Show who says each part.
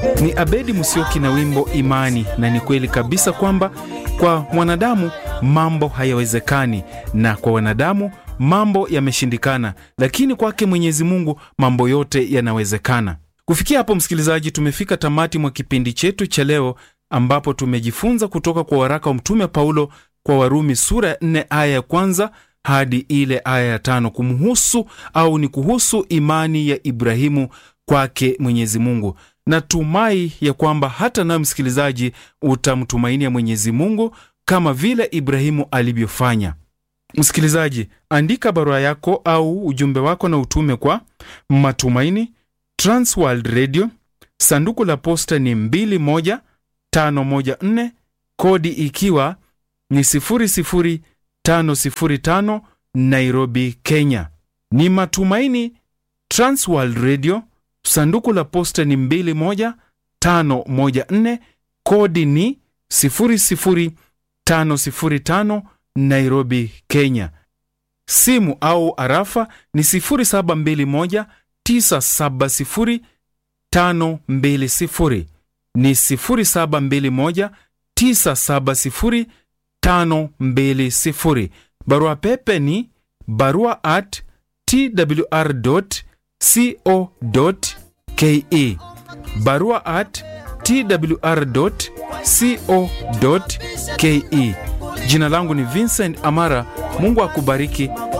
Speaker 1: Ni Abedi Musyoki na wimbo Imani. Na ni kweli kabisa kwamba kwa mwanadamu mambo hayawezekani, na kwa wanadamu mambo yameshindikana, lakini kwake Mwenyezi Mungu mambo yote yanawezekana. Kufikia hapo, msikilizaji, tumefika tamati mwa kipindi chetu cha leo, ambapo tumejifunza kutoka kwa waraka wa Mtume Paulo kwa Warumi sura ya 4 aya ya kwanza hadi ile aya ya tano kumhusu au ni kuhusu imani ya Ibrahimu kwake Mwenyezi Mungu. Natumai ya kwamba hata nawe msikilizaji utamtumainia Mwenyezi Mungu kama vile Ibrahimu alivyofanya. Msikilizaji, andika barua yako au ujumbe wako na utume kwa Matumaini, Transworld Radio, sanduku la posta ni 21514 kodi ikiwa ni 00505 Nairobi, Kenya. Ni Matumaini, Transworld Radio, sanduku la posta ni 21514 kodi ni 00505 Nairobi, Kenya. Simu au arafa ni 0721 970 520 ni 0721 970 520. Barua pepe ni barua at twr co ke, barua at twr co ke. Jina langu ni Vincent Amara. Mungu akubariki